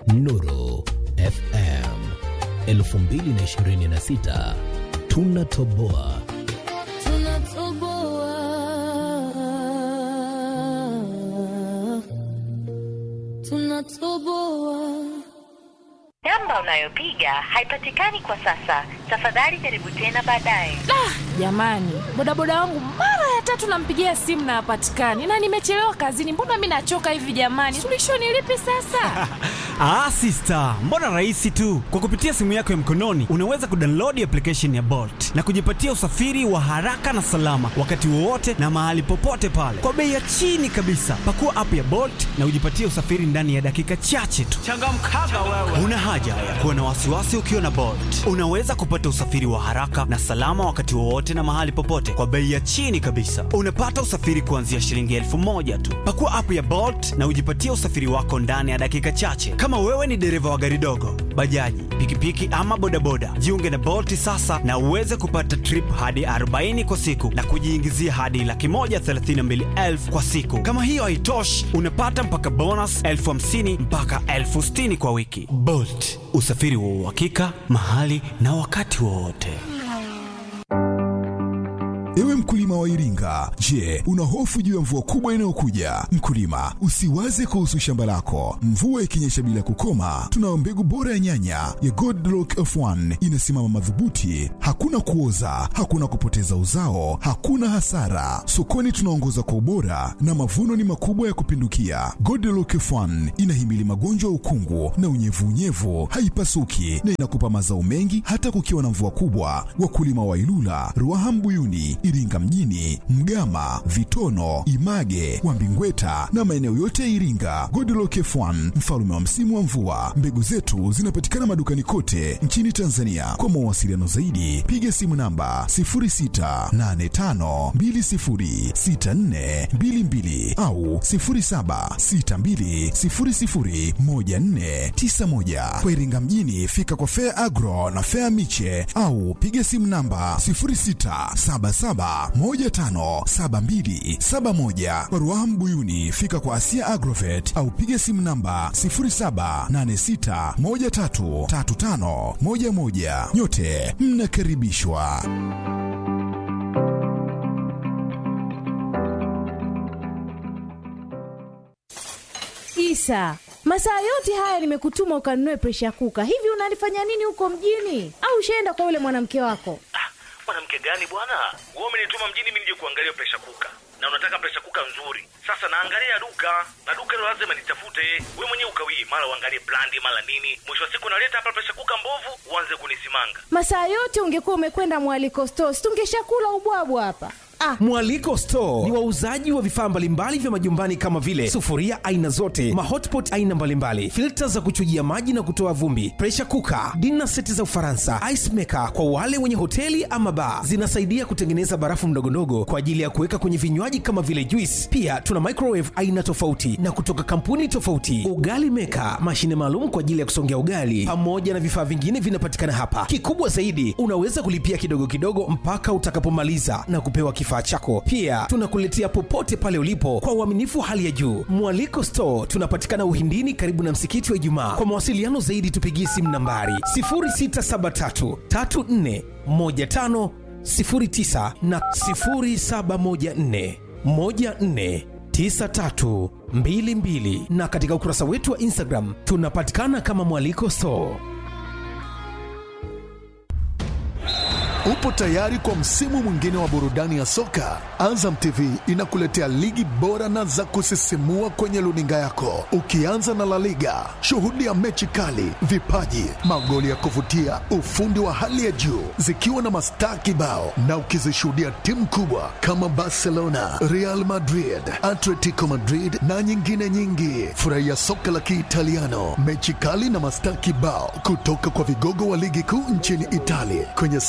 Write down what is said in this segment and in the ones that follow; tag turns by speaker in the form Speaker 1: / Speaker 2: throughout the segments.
Speaker 1: Nuru FM 2026 tunatoboa.
Speaker 2: Tunatoboa. Tunatoboa.
Speaker 3: Namba unayopiga haipatikani kwa sasa. Tafadhali jaribu tena baadaye.
Speaker 4: Jamani, bodaboda wangu mara ya tatu nampigia simu na hapatikani, na nimechelewa kazini. Mbona mi nachoka hivi jamani? Suluhisho ni lipi sasa?
Speaker 5: Ah, sister, mbona rahisi tu. Kwa kupitia simu yako ya mkononi unaweza kudownload application ya Bolt na kujipatia usafiri wa haraka na salama wakati wowote na mahali popote pale kwa bei ya chini kabisa. Pakua app ya Bolt na ujipatie usafiri ndani ya dakika chache tu. Changamkaga wewe. Una haja ya kuwa na wasiwasi ukiwa na Bolt. Unaweza kupata usafiri wa haraka na salama wakati wowote na mahali popote kwa bei ya chini kabisa. Unapata usafiri kuanzia shilingi elfu moja tu. Pakua app ya Bolt na ujipatie usafiri wako ndani ya dakika chache. Kama wewe ni dereva wa gari dogo, bajaji, pikipiki ama bodaboda, jiunge na Bolt sasa na uweze kupata trip hadi 40 kwa siku na kujiingizia hadi laki moja thelathini na mbili elfu kwa siku. Kama hiyo haitoshi, unapata mpaka bonus elfu hamsini mpaka elfu sitini kwa wiki. Bolt, usafiri wa uhakika mahali na wakati wowote.
Speaker 6: Ewe mkulima wa Iringa, je, una hofu juu ya mvua kubwa inayokuja? Mkulima, usiwaze kuhusu shamba lako. Mvua ikinyesha bila kukoma, tunayo mbegu bora ya nyanya ya Godlock F1 inasimama madhubuti, hakuna kuoza, hakuna kupoteza uzao, hakuna hasara. Sokoni tunaongoza kwa ubora na mavuno ni makubwa ya kupindukia. Godlock F1 inahimili magonjwa ya ukungu na unyevunyevu, haipasuki na inakupa mazao mengi hata kukiwa na mvua kubwa. Wakulima wa Ilula, Ruaha Mbuyuni, Iringa mjini, Mgama, Vitono, Image, Wambingweta na maeneo yote ya Iringa. Godlock F1 mfalme wa msimu wa mvua. Mbegu zetu zinapatikana madukani kote nchini Tanzania. Kwa mawasiliano zaidi, piga simu namba 0685206422 au 0762001491. Kwa Iringa mjini, fika kwa Fair Agro na Fair Miche au piga simu namba 0677157271. Kwa Ruaha Mbuyuni, fika kwa Asia Agrovet au piga simu namba 0786133511. Nyote mnakaribishwa.
Speaker 7: Isa, masaa yote haya nimekutuma ukanunue presha kuka. Hivi unalifanya nini huko mjini? Au ushaenda kwa yule mwanamke wako?
Speaker 8: Ah, mwanamke gani bwana? Wewe umenituma mjini mimi nije kuangalia presha kuka, na unataka presha kuka nzuri. Sasa naangalia duka na duka hilo lazima nitafute. Wewe mwenyewe ukawii, mara uangalie brandi, mara nini. Mwisho wa siku naleta hapa presha kuka mbovu, uanze kunisimanga.
Speaker 7: Masaa yote ungekuwa umekwenda mwaliko stores, tungeshakula ubwabwa hapa. Ah,
Speaker 9: Mwaliko Store ni wauzaji wa vifaa mbalimbali vya majumbani kama vile sufuria aina zote, mahotpot aina mbalimbali, filta za kuchujia maji na kutoa vumbi, pressure cooker, dinner seti za Ufaransa, ice maker kwa wale wenye hoteli ama bar. Zinasaidia kutengeneza barafu mdogondogo kwa ajili ya kuweka kwenye vinywaji kama vile juice. Pia tuna microwave aina tofauti na kutoka kampuni tofauti, ugali maker, mashine maalum kwa ajili ya kusongea ugali, pamoja na vifaa vingine vinapatikana hapa. Kikubwa zaidi, unaweza kulipia kidogo kidogo mpaka utakapomaliza na kupewa kifaa chako. Pia tunakuletea popote pale ulipo kwa uaminifu hali ya juu. Mwaliko Store tunapatikana Uhindini, karibu na msikiti wa Ijumaa. Kwa mawasiliano zaidi, tupigie simu nambari 0673 34 15 09 na 0714 14 9322 na katika ukurasa wetu wa Instagram tunapatikana kama Mwaliko Store.
Speaker 10: Upo tayari kwa msimu mwingine wa burudani ya soka? Azam TV inakuletea ligi bora na za kusisimua kwenye luninga yako, ukianza na La Liga. Shuhudia mechi kali, vipaji, magoli ya kuvutia, ufundi wa hali ya juu, zikiwa na mastaa kibao, na ukizishuhudia timu kubwa kama Barcelona, Real Madrid, Atletico Madrid na nyingine nyingi. Furahia soka la Kiitaliano, mechi kali na mastaa kibao kutoka kwa vigogo wa ligi kuu nchini Italia kwenye Serie A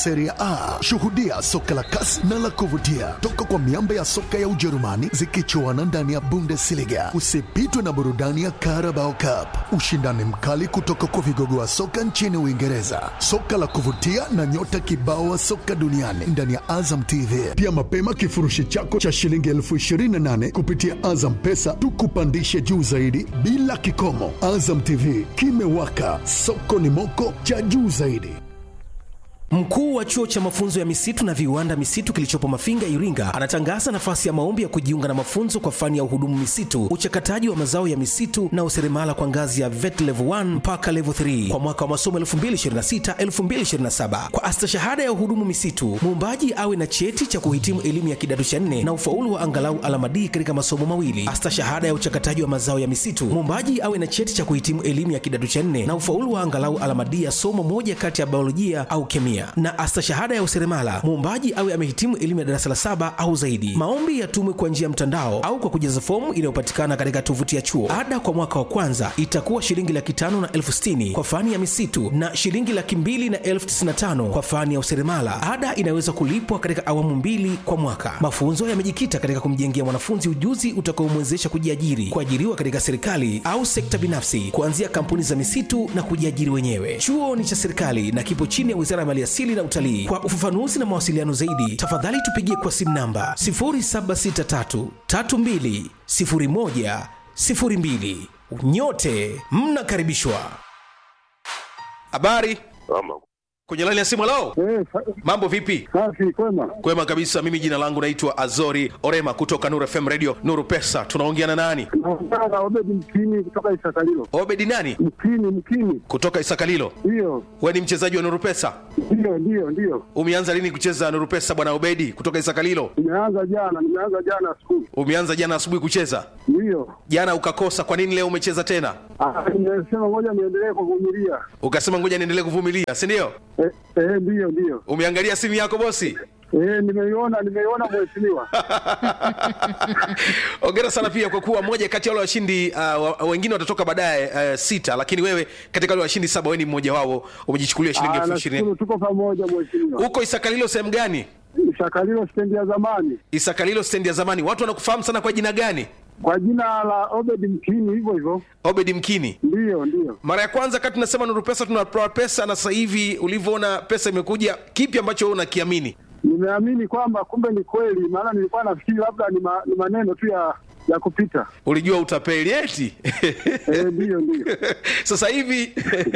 Speaker 10: A. Shuhudia soka la kasi na la kuvutia toka kwa miamba ya soka ya Ujerumani zikichuana ndani ya Bundesliga. Usipitwe na burudani ya Carabao Cup, ushindani mkali kutoka kwa vigogo wa soka nchini Uingereza, soka la kuvutia na nyota kibao wa soka duniani ndani ya Azam TV. Pia mapema kifurushi chako cha shilingi elfu ishirini na nane kupitia Azam Pesa tukupandishe juu zaidi bila kikomo. Azam TV kimewaka, soko ni moko cha juu zaidi.
Speaker 9: Mkuu wa chuo cha mafunzo ya misitu na viwanda misitu kilichopo Mafinga, Iringa, anatangaza nafasi ya maombi ya kujiunga na mafunzo kwa fani ya uhudumu misitu, uchakataji wa mazao ya misitu na useremala kwa ngazi ya VET level 1 mpaka level 3 kwa mwaka wa masomo 2026-2027. Kwa astashahada ya uhudumu misitu, muombaji awe na cheti cha kuhitimu elimu ya kidato cha nne na ufaulu wa angalau alama D katika masomo mawili. Astashahada ya uchakataji wa mazao ya misitu, muombaji awe na cheti cha kuhitimu elimu ya kidato cha nne na ufaulu wa angalau alama D ya somo moja kati ya biolojia au kemia na astashahada ya useremala muombaji awe amehitimu elimu ya darasa la saba au zaidi. Maombi yatumwe kwa njia ya mtandao au kwa kujaza fomu inayopatikana katika tovuti ya chuo. Ada kwa mwaka wa kwanza itakuwa shilingi laki tano na elfu sitini kwa fani ya misitu na shilingi laki mbili na elfu tisini na tano kwa fani ya useremala. Ada inaweza kulipwa katika awamu mbili kwa mwaka. Mafunzo yamejikita katika kumjengea mwanafunzi ujuzi utakaomwezesha kujiajiri, kuajiriwa katika serikali au sekta binafsi, kuanzia kampuni za misitu na kujiajiri wenyewe. Chuo ni cha serikali na kipo chini ya Wizara ya Maliasili na Utalii. Kwa ufafanuzi na mawasiliano zaidi, tafadhali tupigie kwa simu namba 0763320102. Nyote mnakaribishwa. Habari kwenye laini ya simu. Lao, mambo vipi?
Speaker 11: Safi, kwema.
Speaker 9: Kwema kabisa. Mimi jina langu naitwa Azori Orema kutoka Nuru FM Radio Nuru Pesa. Tunaongea na nani?
Speaker 11: Naongea na Obedi Mkini kutoka Isakalilo.
Speaker 9: Obedi nani?
Speaker 11: Mkini, Mkini.
Speaker 9: Kutoka Isakalilo.
Speaker 11: Ndiyo,
Speaker 9: We ni mchezaji wa Nuru Pesa?
Speaker 11: ndiyo, ndiyo, ndiyo.
Speaker 9: Umeanza lini kucheza Nuru Pesa bwana Obedi kutoka Isakalilo?
Speaker 11: Nimeanza jana, nimeanza jana asubuhi.
Speaker 9: Umeanza jana asubuhi kucheza,
Speaker 11: Ndiyo.
Speaker 9: jana ukakosa. Kwa nini leo umecheza tena?
Speaker 11: Ah, Nimesema ngoja niendelee kuvumilia.
Speaker 9: Ukasema ngoja niendelee kuvumilia, si ndio?
Speaker 11: Eh, eh, ndiyo, ndiyo.
Speaker 9: Umeangalia simu yako bosi?
Speaker 11: Eh, nimeiona, nimeiona mheshimiwa.
Speaker 9: Ongera sana pia kwa kuwa moja kati ya wale washindi uh, wa- wengine watatoka baadaye uh, sita, lakini wewe katika wale washindi saba wewe ni mmoja wao, umejichukulia shilingi
Speaker 11: Ah,
Speaker 9: elfu
Speaker 11: nashukuru
Speaker 9: ishirini.
Speaker 11: tuko pamoja mheshimiwa.
Speaker 9: Uko Isakalilo sehemu gani?
Speaker 11: Isakalilo stendi ya zamani
Speaker 9: Isakalilo stendi ya zamani. Watu wanakufahamu sana kwa jina gani?
Speaker 11: kwa jina la Obedi Mkini, hivyo hivyo.
Speaker 9: Obedi Mkini.
Speaker 11: Ndiyo, ndiyo.
Speaker 9: Mara ya kwanza kati tunasema Nuru Pesa tunatoa pesa, na sasa hivi ulivyoona pesa imekuja, kipi ambacho wewe unakiamini?
Speaker 11: Nimeamini kwamba kumbe ni kweli, maana nilikuwa nafikiri labda ni, ma, ni maneno tu ya ya kupita.
Speaker 9: Ulijua utapeli eti?
Speaker 11: Eh, ndiyo, ndiyo.
Speaker 9: sasa hivi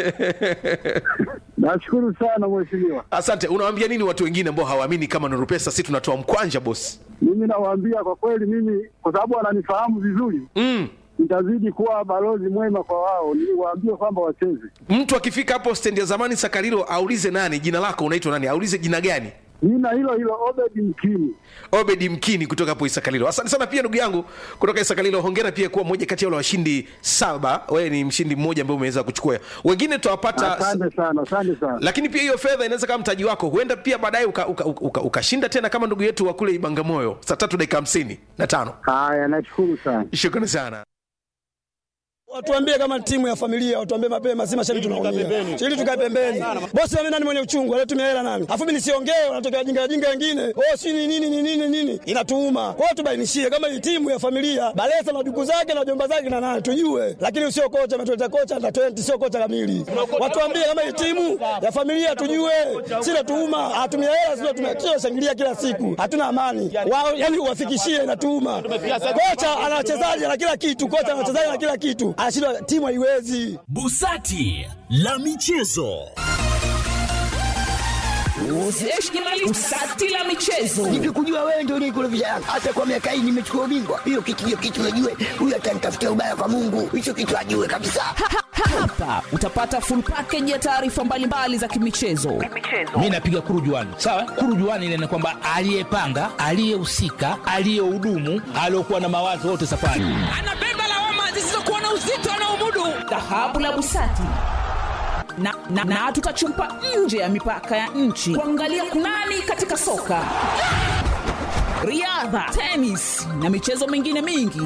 Speaker 11: Nashukuru sana mheshimiwa.
Speaker 9: Asante. Unawaambia nini watu wengine ambao hawaamini kama Nuru Pesa si tunatoa mkwanja bosi?
Speaker 11: Mimi nawaambia kwa kweli, mimi kwa sababu wananifahamu vizuri
Speaker 9: mm.
Speaker 11: nitazidi kuwa balozi mwema kwa wao, niwaambie kwamba wacheze.
Speaker 9: Mtu akifika hapo stendi ya zamani Sakarilo aulize nani, jina lako unaitwa nani, aulize jina gani.
Speaker 11: Jina hilo hilo Obedi Mkini.
Speaker 9: Obedi Mkini kutoka hapo Isakalilo. Asante sana pia ndugu yangu kutoka Isakalilo. Hongera pia kuwa mmoja kati ya wale washindi saba. Wewe ni mshindi mmoja ambaye umeweza kuchukua. Wengine tutawapata
Speaker 11: Asante sana, asante sana.
Speaker 9: lakini pia hiyo fedha inaweza kama mtaji wako, huenda pia baadaye ukashinda uka, uka, ukashinda tena kama ndugu yetu wa kule Ibangamoyo saa tatu dakika hamsini na tano.
Speaker 11: Haya, nashukuru sana.
Speaker 9: Shukrani sana.
Speaker 12: Watuambie kama timu ya familia, watuambie mapema, si mashabiki tunaumia. Ili tukae pembeni. Bosi mimi nani mwenye uchungu, alitumia hela nani? Afu mimi nisiongee, wanatokea wajinga wajinga wengine. Oh, si ni nini ni nini nini? Inatuuma. Kwa hiyo tubainishie kama hii timu ya familia, Balesa na duku zake na jomba zake na nani tujue. Lakini usio kocha ametuleta kocha na 20 sio kocha kamili. Watuambie kama hii timu ya familia tujue. Si natuuma, hatumia hela sio tumia shangilia kila siku. Hatuna amani. Wao yani uwafikishie inatuuma. Kocha ana wachezaji na kila kitu, kocha ana wachezaji na kila kitu. Anashindwa timu haiwezi.
Speaker 13: Busati la michezo.
Speaker 14: Busati la michezo. Nikikujua wewe ndio unikurudisha Yanga. Hata kwa miaka hii nimechukua ubingwa. Hiyo kitu hiyo kitu najue. Huyu atanitafutia ubaya kwa Mungu. Hicho kitu ajue kabisa.
Speaker 15: Hapa utapata full package ya taarifa mbalimbali za kimichezo.
Speaker 16: mi napiga kurujuani sawa kurujuani ile ni kwamba aliyepanga aliyehusika aliyehudumu aliokuwa na mawazo wote safari
Speaker 15: Anabeba lawama zisizokuwa na uzito anaomudu. Dhahabu la Busati na, na, na tutachumpa nje ya mipaka ya nchi kuangalia kunani katika soka, riadha, tenis na michezo mingine mingi.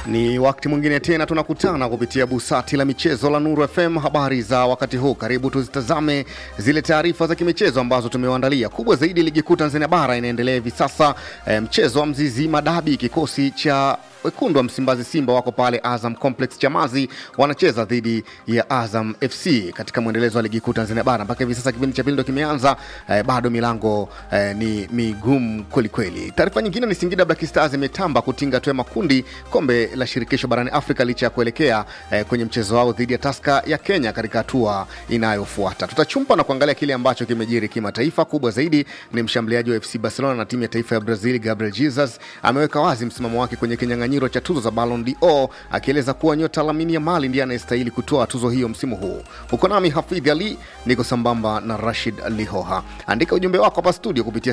Speaker 17: Ni wakati mwingine tena tunakutana kupitia busati la michezo la Nuru FM. Habari za wakati huu, karibu tuzitazame zile taarifa za kimichezo ambazo tumewaandalia. Kubwa zaidi, ligi kuu Tanzania bara inaendelea hivi sasa. E, mchezo wa Mzizi Madabi, kikosi cha wekundu wa Msimbazi Simba wako pale Azam Complex Chamazi, wanacheza dhidi ya Azam FC katika mwendelezo wa ligi kuu Tanzania bara. Mpaka hivi sasa kipindi cha pili ndo kimeanza, eh, bado milango eh, ni migumu kwelikweli. Taarifa nyingine ni Singida Black Stars imetamba kutinga hatua ya makundi kombe la shirikisho barani Afrika licha ya kuelekea eh, kwenye mchezo wao dhidi ya Taska ya Kenya katika hatua inayofuata. Tutachumpa na kuangalia kile ambacho kimejiri kimataifa. Kubwa zaidi ni mshambuliaji wa FC Barcelona na timu ya taifa ya Brazil Gabriel Jesus ameweka wazi msimamo wake kwenye kinyang'anyiro cha tuzo za Ballon d'Or akieleza kuwa nyota Lamine Yamal ndiye anayestahili kutoa tuzo hiyo msimu huu. Uko nami Hafidh Ali, niko sambamba na Rashid Lihoha. Andika ujumbe wako hapa studio kupitia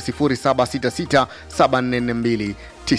Speaker 17: 0766744292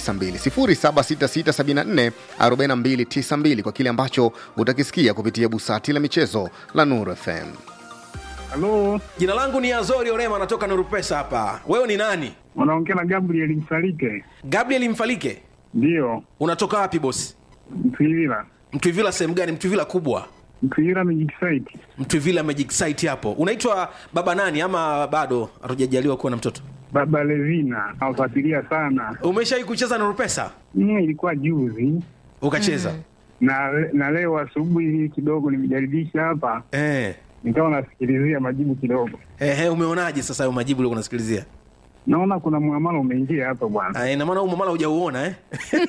Speaker 17: 0766744292 kwa kile ambacho utakisikia kupitia busati la michezo la Nuru FM.
Speaker 9: Halo, jina langu ni Azori Orema, natoka Nuru Pesa hapa. Wewe ni nani?
Speaker 11: Unaongea na Gabriel Msalike.
Speaker 9: Gabriel Mfalike?
Speaker 11: Ndio.
Speaker 9: Unatoka wapi bosi?
Speaker 11: Mtwivila.
Speaker 9: Mtwivila sehemu gani? Mtwivila kubwa?
Speaker 11: Mtwivila Magic Site.
Speaker 9: Mtwivila Magic Site hapo. Unaitwa baba nani ama bado hatujajaliwa kuwa na mtoto?
Speaker 11: Baba Levina. Nawafuatilia sana.
Speaker 9: Umeshawahi kucheza Nuru Pesa?
Speaker 11: Mm, ilikuwa juzi.
Speaker 9: Ukacheza?
Speaker 11: Mm. Na, na leo asubuhi kidogo nimejaribisha hapa.
Speaker 9: Eh.
Speaker 11: Nikawa nasikilizia majibu kidogo.
Speaker 9: Ehe, umeonaje sasa hayo majibu uliokuwa unasikilizia?
Speaker 11: Naona kuna muamala umeingia hapa bwana.
Speaker 9: Ah, ina maana huu muamala hujauona eh?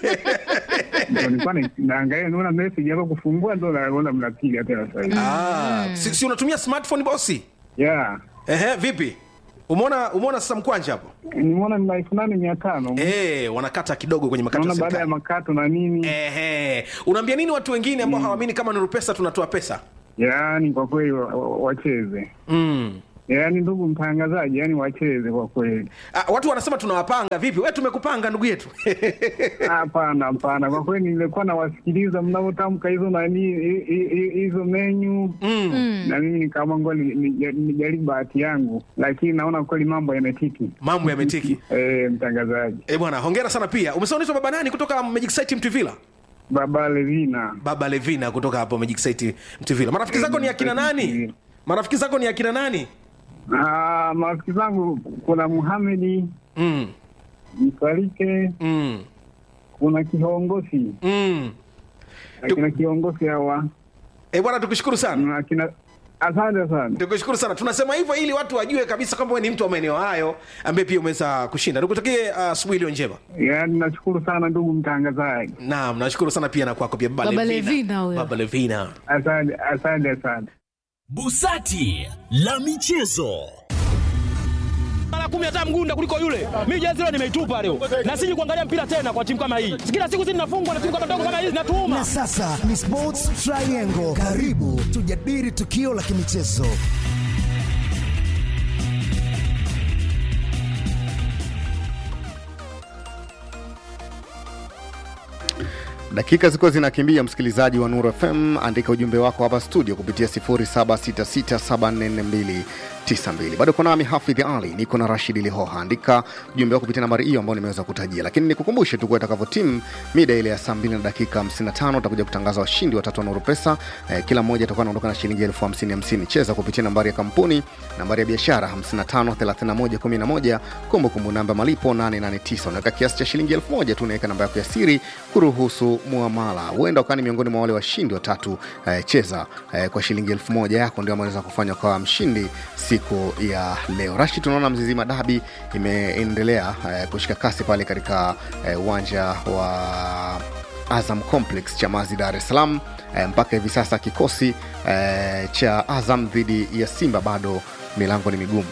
Speaker 11: Ndio nilikuwa na- naangalia naona message hapo kufungua ndo naona mnapiga tena sasa hivi.
Speaker 9: Ah, si, si unatumia smartphone bosi?
Speaker 11: Yeah.
Speaker 9: Ehe, vipi? Umeona umeona sasa mkwanja hapo?
Speaker 11: Nimeona ni elfu nane mia tano.
Speaker 9: Eh, wanakata kidogo kwenye makato ya
Speaker 11: Naona baada ya
Speaker 9: serikali.
Speaker 11: makato na nini.
Speaker 9: Ehe. Unaambia nini watu wengine ambao hawaamini kama Nuru Pesa tunatoa pesa?
Speaker 11: Yaani kwa kweli wa- wa- wacheze.
Speaker 9: Mm.
Speaker 11: Yaani ndugu mtangazaji, yani wacheze kwa kweli.
Speaker 9: Ah, watu wanasema tunawapanga vipi? Wewe tumekupanga ndugu yetu.
Speaker 11: Hapana, hapana, kwa kweli nilikuwa nawasikiliza mnavyotamka hizo nani hi- hi- hi- hizo menyu
Speaker 9: mm.
Speaker 11: na mimi nikaamua ngoja ni- ni- nijaribu bahati yangu, lakini naona kweli mambo yametiki.
Speaker 9: Mambo yametiki.
Speaker 11: Eh, mtangazaji.
Speaker 9: Eh, bwana, hongera sana pia. Umesema unaitwa baba nani kutoka Magic Site Mtuvila?
Speaker 11: Baba Levina.
Speaker 9: Baba Levina kutoka hapo Magic Site Mtuvila. Marafiki zako ni akina nani? Marafiki zako ni akina nani?
Speaker 11: Ah, marafiki zangu kuna Muhamedi
Speaker 9: mm.
Speaker 11: Msalike
Speaker 9: mm.
Speaker 11: kuna kiongozi
Speaker 9: mm.
Speaker 11: akina kiongozi hawa
Speaker 9: Eh, bwana tukushukuru sana.
Speaker 11: akina asante sana.
Speaker 9: Tukushukuru sana. Tunasema hivyo ili watu wajue kabisa kwamba wewe ni mtu wa maeneo hayo ambaye pia umeweza kushinda. Nikutakie uh, asubuhi iliyo njema.
Speaker 11: Yaani nashukuru sana ndugu mtangazaji.
Speaker 9: Naam, nashukuru sana pia na kwako pia Baba,
Speaker 4: Baba
Speaker 9: Levina.
Speaker 4: Levina huyo.
Speaker 9: Baba Levina.
Speaker 11: Asante, asante, asante.
Speaker 13: Busati la michezo.
Speaker 18: mara kumi hata mgunda kuliko yule. Mimi jezi leo nimeitupa leo, na siji kuangalia mpira tena kwa timu kama hii. Kila siku sisi tunafungwa na timu kama ndogo kama hii zinatuuma.
Speaker 19: Na sasa ni Sports Triangle. Karibu tujadili tukio la kimichezo.
Speaker 17: Dakika zilikuwa zinakimbia, msikilizaji wa Nuru FM, andika ujumbe wako hapa studio kupitia 0766744292. Bado uko nami Hafidh Ali, niko na Rashid Lihoha. Andika ujumbe wako kupitia nambari hiyo ambayo nimeweza kutajia, lakini nikukumbushe tu kuwa itakavyo timu mida ile ya saa 2 na dakika 55 utakuja kutangaza washindi watatu wa Nuru Pesa. Eh, kila mmoja atakuwa anaondoka na shilingi elfu hamsini hamsini. Cheza kupitia nambari ya kampuni, nambari ya biashara 553111, kumbukumbu namba malipo 889. Unaweka kiasi cha shilingi elfu moja tu, unaweka namba yako ya siri kuruhusu muamala. Huenda ukawa ni miongoni mwa wale washindi watatu. Eh, cheza eh, kwa shilingi elfu moja yako ndio ameweza kufanya kwa mshindi siku ya leo. Rashi, tunaona Mzizima Dabi imeendelea eh, kushika kasi pale katika eh, uwanja wa Azam Complex Chamazi, Dar es Salaam. Eh, mpaka hivi sasa kikosi eh, cha Azam dhidi ya Simba bado milango ni migumu.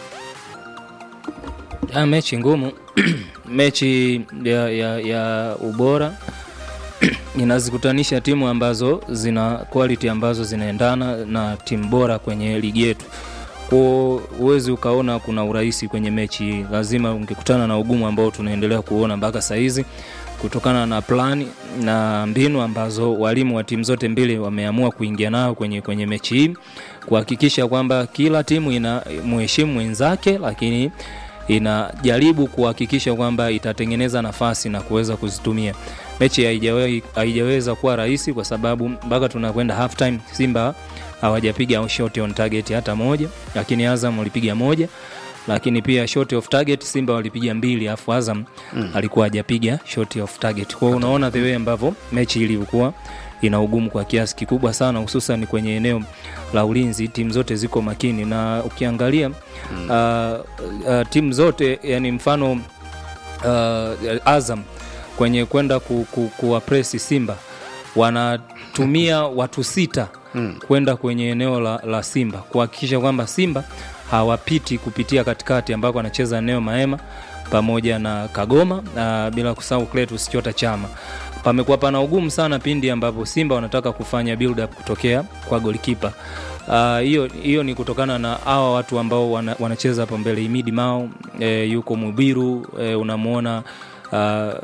Speaker 20: Ah, mechi ngumu mechi ya, ya, ya ubora inazikutanisha timu ambazo zina quality ambazo zinaendana na timu bora kwenye ligi yetu ko huwezi ukaona kuna urahisi kwenye mechi hii lazima ungekutana na ugumu ambao tunaendelea kuona mpaka sahizi kutokana na plani na mbinu ambazo walimu wa timu zote mbili wameamua kuingia nayo kwenye, kwenye mechi hii kuhakikisha kwamba kila timu ina mheshimu mwenzake lakini inajaribu kuhakikisha kwamba itatengeneza nafasi na kuweza kuzitumia mechi haijawahi- haijaweza kuwa rahisi kwa sababu mpaka tunakwenda half time simba hawajapiga shot on target hata moja lakini azam walipiga moja lakini pia shot of target simba walipiga mbili alafu azam mm. alikuwa hajapiga shot of target kwao unaona the way ambavyo mechi ilivyokuwa ina ugumu kwa kiasi kikubwa sana hususan kwenye eneo la ulinzi timu zote ziko makini na ukiangalia mm. uh, uh, timu zote yani mfano uh, azam kwenye kwenda ku, ku, kuwapresi simba wanatumia watu sita
Speaker 17: Mm.
Speaker 20: kwenda kwenye eneo la, la simba kuhakikisha kwamba simba hawapiti kupitia katikati ambako anacheza eneo maema pamoja na kagoma na bila kusahau Cletus chota chama pamekuwa pana ugumu sana pindi ambapo simba wanataka kufanya build up kutokea kwa golikipa Ah, hiyo uh, hiyo ni kutokana na hawa watu ambao wana, wanacheza hapo mbele imidi mao e, yuko mubiru e, unamwona uh,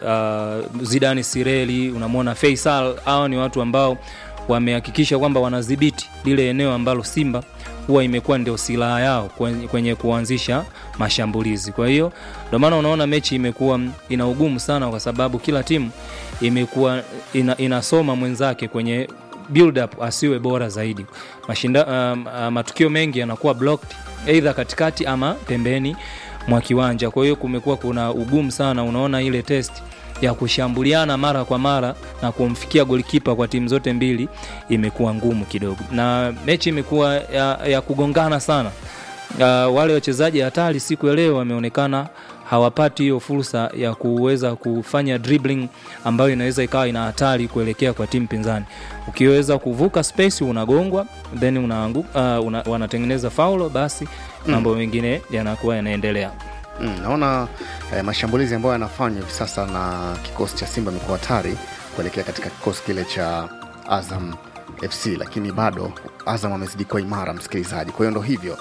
Speaker 20: uh, zidani sireli unamwona faisal hawa ni watu ambao wamehakikisha kwamba wanadhibiti lile eneo ambalo simba huwa imekuwa ndio silaha yao kwenye, kwenye kuanzisha mashambulizi kwa hiyo ndio maana unaona mechi imekuwa ina ugumu sana kwa sababu kila timu imekuwa ina, inasoma mwenzake kwenye build up asiwe bora zaidi Mashinda, um, uh, matukio mengi yanakuwa blocked either katikati ama pembeni mwa kiwanja kwa hiyo kumekuwa kuna ugumu sana unaona ile test ya kushambuliana mara kwa mara na kumfikia golikipa kwa timu zote mbili imekuwa ngumu kidogo na mechi imekuwa ya, ya kugongana sana uh, wale wachezaji hatari siku ya leo wameonekana hawapati hiyo fursa ya kuweza kufanya dribbling ambayo inaweza ikawa ina hatari kuelekea kwa timu pinzani ukiweza kuvuka space unagongwa then unaangu, uh, una, wanatengeneza faulo basi mambo mengine yanakuwa yanaendelea
Speaker 17: Mm, naona eh, mashambulizi ambayo yanafanywa hivi sasa na kikosi cha Simba imekuwa hatari kuelekea katika kikosi kile cha Azam FC, lakini bado Azam amezidi kuwa imara, msikilizaji. Kwa hiyo ndo hivyo.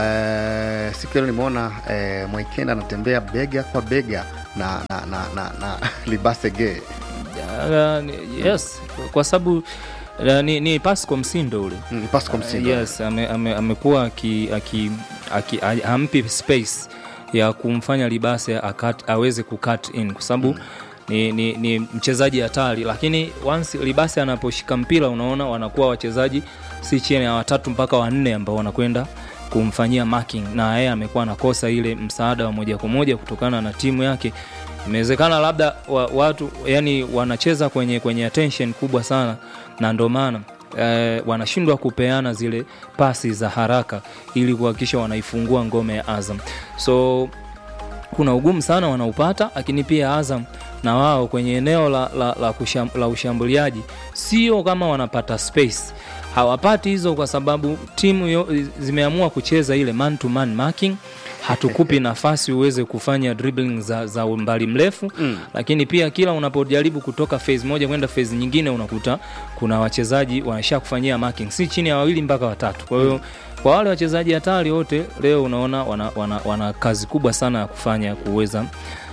Speaker 17: Eh, siku ya leo nimeona eh, Mwaikenda anatembea bega kwa bega na, na, na, na, na Libase Gay.
Speaker 20: Uh, ni- yes kwa sababu uh, ni, ni Pasco Msindo ule
Speaker 17: mm, Pasco Msindo.
Speaker 20: uh, yes ame, ame, amekuwa aki, aki, aki, a- hampi space ya kumfanya Libase akat, aweze kucut in kwa sababu mm. ni, ni, ni mchezaji hatari lakini once Libase anaposhika mpira unaona wanakuwa wachezaji si chini ya watatu mpaka wanne ambao wanakwenda kumfanyia marking na yeye amekuwa anakosa ile msaada wa moja kwa moja kutokana na timu yake imewezekana labda wa, watu yani wanacheza kwenye kwenye attention kubwa sana na ndo maana eh, wanashindwa kupeana zile pasi za haraka ili kuhakikisha wanaifungua ngome ya Azam so kuna ugumu sana wanaupata lakini pia Azam na wao kwenye eneo la, la, la, kusham, la ushambuliaji sio kama wanapata space hawapati hizo kwa sababu timu yo, zimeamua kucheza ile man to man marking hatukupi nafasi uweze kufanya dribbling za, za umbali mrefu mm. lakini pia kila unapojaribu kutoka phase moja kwenda phase nyingine unakuta kuna wachezaji wanasha kufanyia marking si chini ya wawili mpaka watatu kwa hiyo mm. kwa wale wachezaji hatari wote leo unaona wana, wana, wana kazi kubwa sana ya kufanya kuweza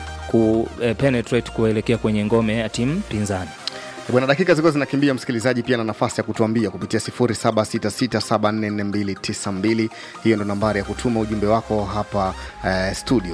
Speaker 20: ku eh, penetrate kuelekea kwenye ngome ya timu pinzani
Speaker 17: bwana dakika zilikuwa zinakimbia msikilizaji pia na nafasi ya kutuambia kupitia 0766744292 hiyo ndo nambari ya kutuma ujumbe wako hapa eh, studio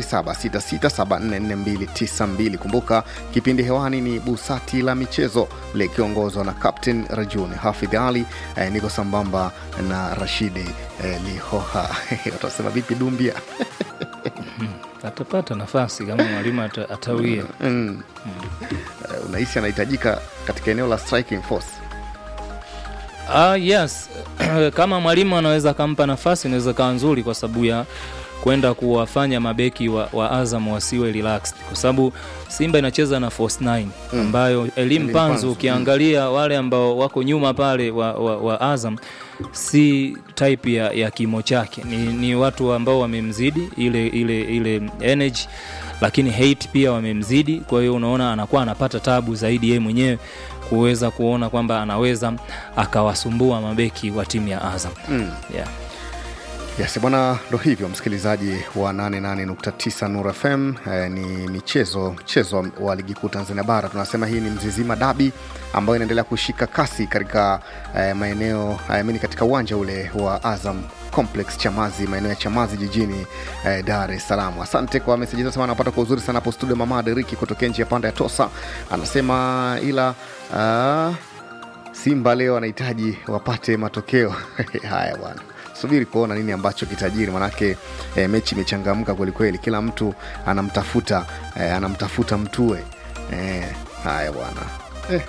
Speaker 17: 0766744292 kumbuka kipindi hewani ni busati la michezo likiongozwa na captain rajuni hafidh ali eh, niko sambamba na rashidi eh, lihoha watasema vipi dumbia
Speaker 20: atapata nafasi kama mwalimu ata, atawia
Speaker 17: mm. uh, unahisi anahitajika katika eneo la striking force
Speaker 20: Uh, yes kama mwalimu anaweza akampa nafasi inaweza kawa nzuri kwa sababu ya kwenda kuwafanya mabeki wa, wa Azam wasiwe relaxed kwa sababu Simba inacheza na force 9
Speaker 17: Mm.
Speaker 20: ambayo elimu
Speaker 17: Elim
Speaker 20: panzu
Speaker 17: Panzu,
Speaker 20: ukiangalia wale ambao wako nyuma pale wa, wa, wa Azam si type ya, ya kimo chake ni, ni watu ambao wamemzidi ile ile ile energy lakini hate pia wamemzidi kwa hiyo unaona anakuwa anapata tabu zaidi yeye mwenyewe kuweza kuona kwamba anaweza akawasumbua mabeki wa timu ya Azam
Speaker 17: mm.
Speaker 20: yeah.
Speaker 17: Yes, bwana, ndo hivyo msikilizaji wa 88.9 Nur FM eh, ni michezo mchezo wa ligi kuu Tanzania bara. Tunasema hii ni Mzizima Dabi ambayo inaendelea kushika kasi katika eh, maeneo eh, mini katika uwanja ule wa Azam complex chamazi maeneo ya chamazi jijini eh, dar es salaam asante kwa meseji zasema anapata kwa uzuri sana hapo studio mama deriki kutokea nchi ya panda ya tosa anasema ila uh, simba leo anahitaji wapate matokeo haya bwana subiri kuona nini ambacho kitajiri manake e, mechi imechangamka kwelikweli kila mtu anamtafuta e, anamtafuta mtue e, haya bwana eh.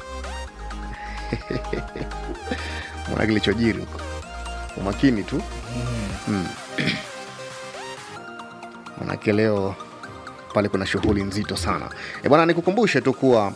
Speaker 17: mwana kilichojiri huko umakini tu mm. manake leo pale kuna shughuli nzito sana e bwana nikukumbushe tu kuwa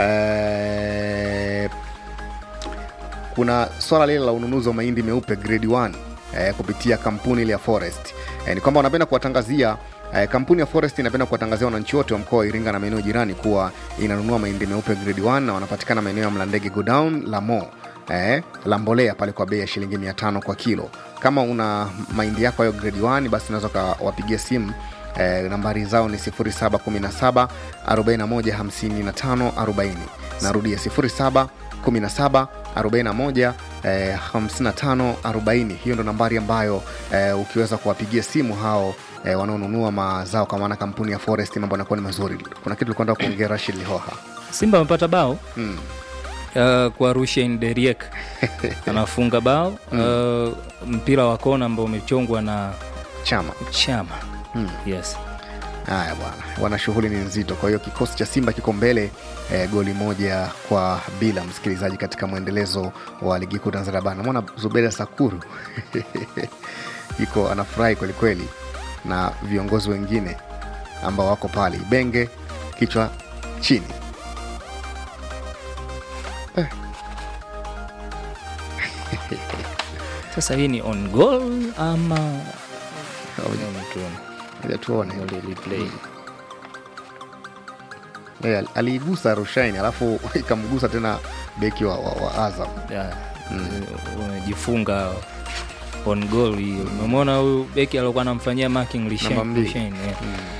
Speaker 17: eh, kuna swala lile la ununuzi wa mahindi meupe grade 1 eh, kupitia kampuni ile ya forest eh, ni kwamba wanapenda kuwatangazia eh, kampuni ya forest inapenda kuwatangazia wananchi wote wa mkoa wa iringa na maeneo jirani kuwa inanunua mahindi meupe grade 1 na wanapatikana maeneo ya mlandege godown la mo eh, la mbolea pale kwa bei ya shilingi 500 kwa kilo kama una mahindi yako hayo grade 1 basi unaweza ukawapigia simu eh, nambari zao ni 0717 41 55 40 narudia 07 17 41 eh, 55 40 hiyo ndo nambari ambayo eh, ukiweza kuwapigia simu hao eh, wanaonunua mazao kwa maana kampuni ya forest mambo yanakuwa ni mazuri kuna kitu ulikuwa nataka kuongea rashid lihoha
Speaker 20: simba amepata bao
Speaker 17: mm.
Speaker 20: uh, kwa rushen deriek anafunga bao uh, mpira wa kona ambao umechongwa na
Speaker 17: chama
Speaker 20: chama
Speaker 17: mm.
Speaker 20: yes
Speaker 17: haya bwana wana shughuli ni nzito kwa hiyo kikosi cha simba kiko mbele eh, goli moja kwa bila msikilizaji katika mwendelezo wa ligi kuu tanzania bara namwona zubeda sakuru iko anafurahi kwelikweli na viongozi wengine ambao wako pale ibenge kichwa chini eh.
Speaker 20: sasa hii ni on goal ama
Speaker 17: Ngoja tuone yeah, aliigusa rushaini alafu ikamgusa tena beki wa, wa, wa azam
Speaker 20: yeah. mm. umejifunga on goal hiyo umemwona huyu beki aliokuwa anamfanyia marking
Speaker 17: Namba
Speaker 20: Lishen-
Speaker 17: mbili.
Speaker 20: Lishen, yeah.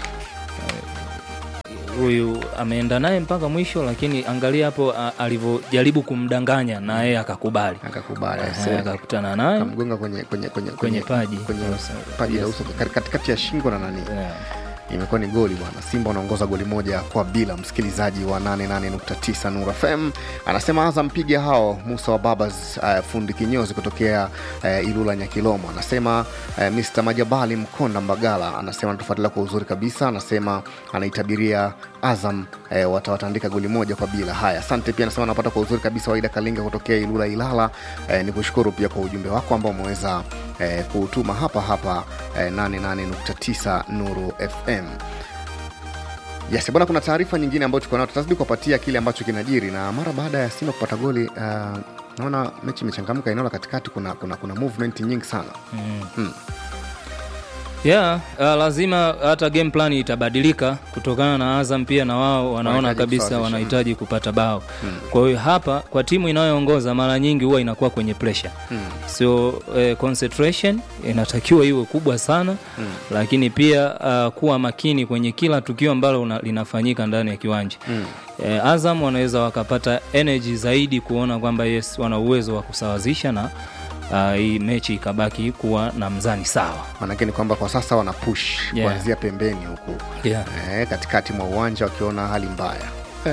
Speaker 20: huyu ameenda naye mpaka mwisho lakini angalia hapo a- alivyojaribu kumdanganya na yeye akakubali
Speaker 17: akakubali
Speaker 20: Eh, akakutana naye
Speaker 17: kamgonga kwenye kwenye kwenye
Speaker 20: kwenye paji
Speaker 17: kwenye
Speaker 20: Yes.
Speaker 17: paji la
Speaker 20: Yes.
Speaker 17: uso kati- katikati ya shingo na nani
Speaker 20: Yeah.
Speaker 17: imekuwa ni goli bwana simba wanaongoza goli moja kwa bila msikilizaji wa 88.9 nur fm anasema azam piga hao musa wa babas uh, fundi kinyozi kutokea uh, ilula nyakilomo anasema uh, mr majabali mkonda mbagala anasema anatufuatilia kwa uzuri kabisa anasema anaitabiria azam eh, watawatandika goli moja kwa bila haya asante pia anasema anapata kwa uzuri kabisa waida kalinga kutokea ilula ilala eh, ni kushukuru pia kwa ujumbe wako ambao umeweza eh, kuutuma hapa hapa eh, 88.9 nuru fm yes bwana kuna taarifa nyingine ambayo tuko nayo tutazidi kuwapatia kile ambacho kinajiri na mara baada ya simba kupata goli uh, naona mechi imechangamka eneo la katikati kuna, kuna, kuna movement nyingi sana
Speaker 20: Mm.
Speaker 17: hmm.
Speaker 20: yeah, uh, lazima hata game plan itabadilika kutokana na Azam pia na wao wanaona
Speaker 17: Wanahitaji
Speaker 20: kabisa
Speaker 17: kusawazisha.
Speaker 20: wanahitaji kupata bao
Speaker 17: Hmm.
Speaker 20: kwa hiyo hapa kwa timu inayoongoza mara nyingi huwa inakuwa kwenye pressure
Speaker 17: Hmm.
Speaker 20: so eh, concentration inatakiwa iwe kubwa sana
Speaker 17: Hmm.
Speaker 20: lakini pia uh, kuwa makini kwenye kila tukio ambalo una- linafanyika ndani ya kiwanja
Speaker 17: Hmm.
Speaker 20: eh, Azam wanaweza wakapata energy zaidi kuona kwamba yes wana uwezo wa kusawazisha na uh, hii mechi ikabaki kuwa na mzani sawa
Speaker 17: manake ni kwamba kwa sasa wana push
Speaker 20: Yeah.
Speaker 17: kuanzia pembeni huku
Speaker 20: Yeah.
Speaker 17: eh, katikati mwa uwanja wakiona hali mbaya eh.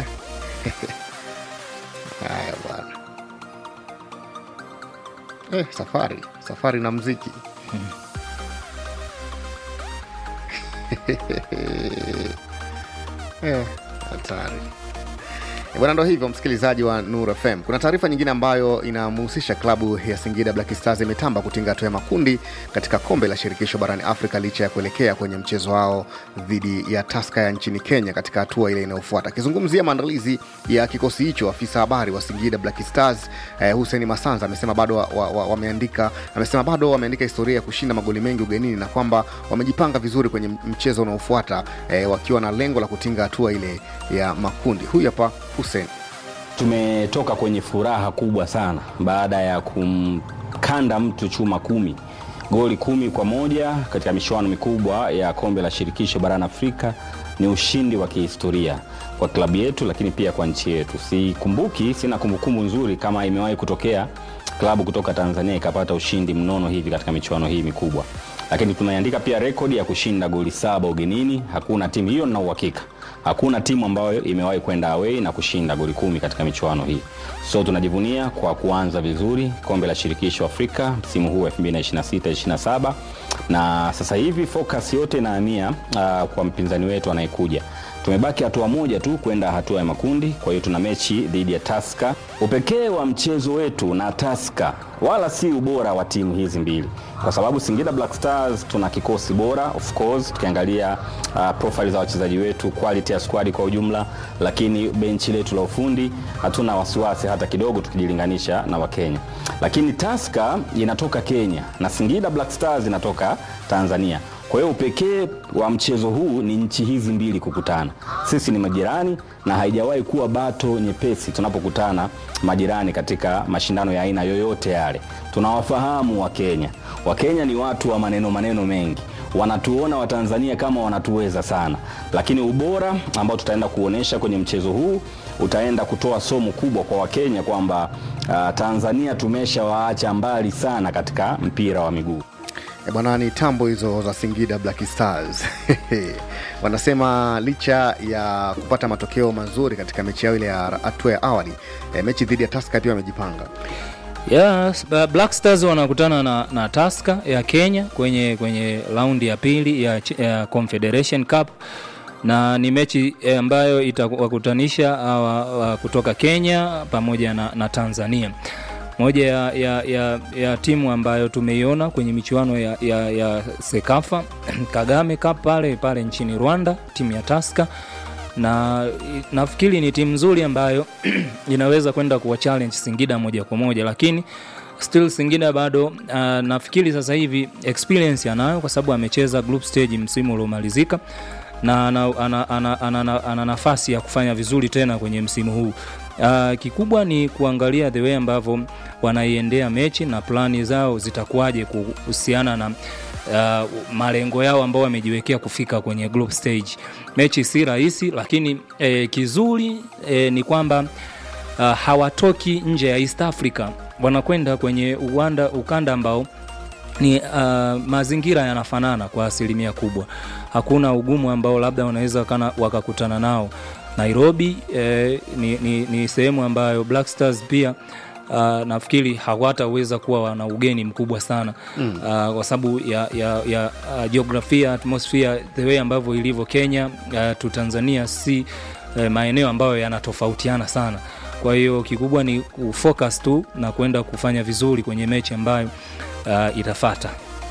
Speaker 17: haya bwana eh, safari safari na mziki Eh, hatari Eh, bwana ndo hivyo msikilizaji wa nur fm kuna taarifa nyingine ambayo inamhusisha klabu ya singida black stars imetamba kutinga hatua ya makundi katika kombe la shirikisho barani afrika licha ya kuelekea kwenye mchezo wao dhidi ya taska ya nchini kenya katika hatua ile inayofuata akizungumzia maandalizi ya kikosi hicho afisa habari wa singida black stars eh, hussein masanza amesema bado wa, wa, wa, wameandika amesema bado wameandika historia ya kushinda magoli mengi ugenini na kwamba wamejipanga vizuri kwenye mchezo unaofuata eh, wakiwa na lengo la kutinga hatua ile ya makundi huyu hapa hussein
Speaker 21: tumetoka kwenye furaha kubwa sana baada ya kumkanda mtu chuma kumi goli kumi kwa moja katika michuano mikubwa ya kombe la shirikisho barani afrika ni ushindi wa kihistoria kwa klabu yetu lakini pia kwa nchi yetu sikumbuki sina kumbukumbu nzuri kama imewahi kutokea klabu kutoka Tanzania ikapata ushindi mnono hivi katika michuano hii mikubwa, lakini tumeandika pia rekodi ya kushinda goli saba ugenini. Hakuna timu hiyo, na uhakika hakuna timu ambayo imewahi kwenda away na kushinda goli kumi katika michuano hii. So tunajivunia kwa kuanza vizuri kombe la shirikisho Afrika msimu huu 2026-27 na sasa hivi focus yote inahamia uh, kwa mpinzani wetu anayekuja. Tumebaki hatua moja tu kwenda hatua ya makundi, kwa hiyo tuna mechi dhidi ya Tusker. Upekee wa mchezo wetu na Tusker wala si ubora wa timu hizi mbili, kwa sababu Singida Black Stars tuna kikosi bora of course, tukiangalia uh, profile za wachezaji wetu, quality ya squad kwa ujumla, lakini benchi letu la ufundi hatuna wasiwasi hata kidogo tukijilinganisha na Wakenya. Lakini Tusker inatoka Kenya na Singida Black Stars inatoka Tanzania. Kwa hiyo upekee wa mchezo huu ni nchi hizi mbili kukutana. Sisi ni majirani na haijawahi kuwa bato nyepesi tunapokutana majirani katika mashindano ya aina yoyote yale. Tunawafahamu Wakenya. Wakenya ni watu wa maneno maneno mengi, wanatuona Watanzania kama wanatuweza sana, lakini ubora ambao tutaenda kuonesha kwenye mchezo huu utaenda kutoa somo kubwa kwa Wakenya kwamba uh, Tanzania tumeshawaacha mbali sana katika mpira wa miguu.
Speaker 17: E bwana, ni tambo hizo za Singida Black Stars wanasema licha ya kupata matokeo mazuri katika mechi yao ile ya hatua ya awali e, mechi dhidi ya Tusker pia wamejipanga.
Speaker 20: Yes, Ba- Black Stars wanakutana na, na Tusker ya Kenya kwenye kwenye raundi ya pili ya, ch- ya Confederation Cup na ni mechi eh, ambayo itawakutanisha hawa wa kutoka Kenya pamoja na, na Tanzania. Moja ya, ya, ya, ya timu ambayo tumeiona kwenye michuano ya, ya, ya Sekafa Kagame Cup pale pale nchini Rwanda, timu ya Tusker na i- nafikiri ni timu nzuri ambayo inaweza kwenda kuwa challenge Singida moja kwa moja, lakini still Singida bado uh, nafikiri sasa hivi experience anayo kwa sababu amecheza group stage msimu uliomalizika na ana, ana, ana, ana, ana, ana nafasi ya kufanya vizuri tena kwenye msimu huu. Uh, kikubwa ni kuangalia the way ambavyo wanaiendea mechi na plani zao zitakuwaje kuhusiana na uh, malengo yao ambao wamejiwekea kufika kwenye group stage. Mechi si rahisi, lakini eh, kizuri eh, ni kwamba uh, hawatoki nje ya East Africa, wanakwenda kwenye uwanda, ukanda ambao ni uh, mazingira yanafanana kwa asilimia kubwa. Hakuna ugumu ambao labda wanaweza kana wakakutana nao. Nairobi eh, ni, ni, ni sehemu ambayo Black Stars pia uh, nafikiri hawataweza kuwa wana ugeni mkubwa sana
Speaker 17: Mm.
Speaker 20: uh, kwa sababu ya, ya, ya uh, jiografia atmosphere the way ambavyo ilivyo Kenya uh, tu Tanzania si uh, maeneo ambayo yanatofautiana sana. Kwa hiyo kikubwa ni kufocus tu na kwenda kufanya vizuri kwenye mechi ambayo uh, itafata.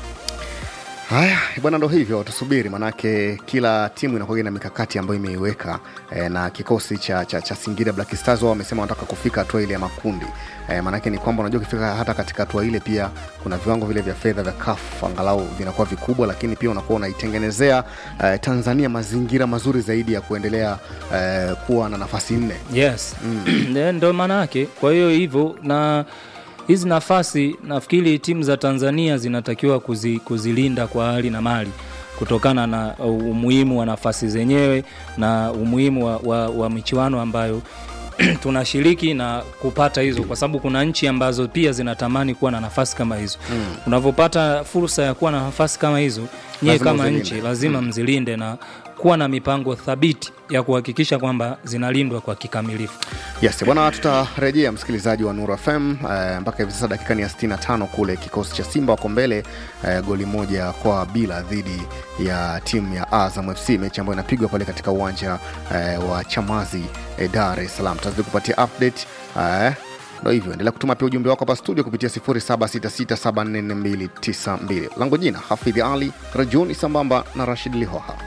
Speaker 17: Haya bwana, ndo hivyo, tusubiri, manake kila timu inakuwa na mikakati ambayo imeiweka e, na kikosi cha, cha, cha Singida Black Stars wao wamesema wanataka kufika hatua ile ya makundi e, manake ni kwamba unajua ukifika hata katika hatua ile pia kuna viwango vile vya fedha vya CAF angalau vinakuwa vikubwa, lakini pia unakuwa unaitengenezea e, Tanzania mazingira mazuri zaidi ya kuendelea e, kuwa na nafasi nne.
Speaker 20: Yes, mm. ndo maana yake. Kwa hiyo hivyo na hizi nafasi nafikiri timu za Tanzania zinatakiwa kuzi, kuzilinda kwa hali na mali kutokana na umuhimu wa nafasi zenyewe na umuhimu wa, wa, wa michuano ambayo tunashiriki na kupata hizo, kwa sababu kuna nchi ambazo pia zinatamani kuwa na nafasi kama hizo.
Speaker 17: Mm.
Speaker 20: Unavyopata fursa ya kuwa na nafasi kama hizo, nyie
Speaker 17: Lazima
Speaker 20: kama
Speaker 17: uzilinde.
Speaker 20: nchi lazima
Speaker 17: Mm.
Speaker 20: mzilinde na kuwa na mipango thabiti ya kuhakikisha kwamba zinalindwa kwa kikamilifu.
Speaker 17: Yes, bwana, tutarejea msikilizaji wa Nuru FM eh, mpaka hivi sasa dakika ni ya 65 kule kikosi cha Simba wako mbele eh, goli moja kwa bila dhidi ya timu ya Azam FC, mechi ambayo inapigwa pale katika uwanja eh, wa Chamazi eh, Dar es Salaam. Tutazidi kupatia update eh, ndo hivyo, endelea kutuma pia ujumbe wako hapa studio kupitia 0766744292. Langu jina Hafidhi Ali Rajuni sambamba na Rashid Lihoha.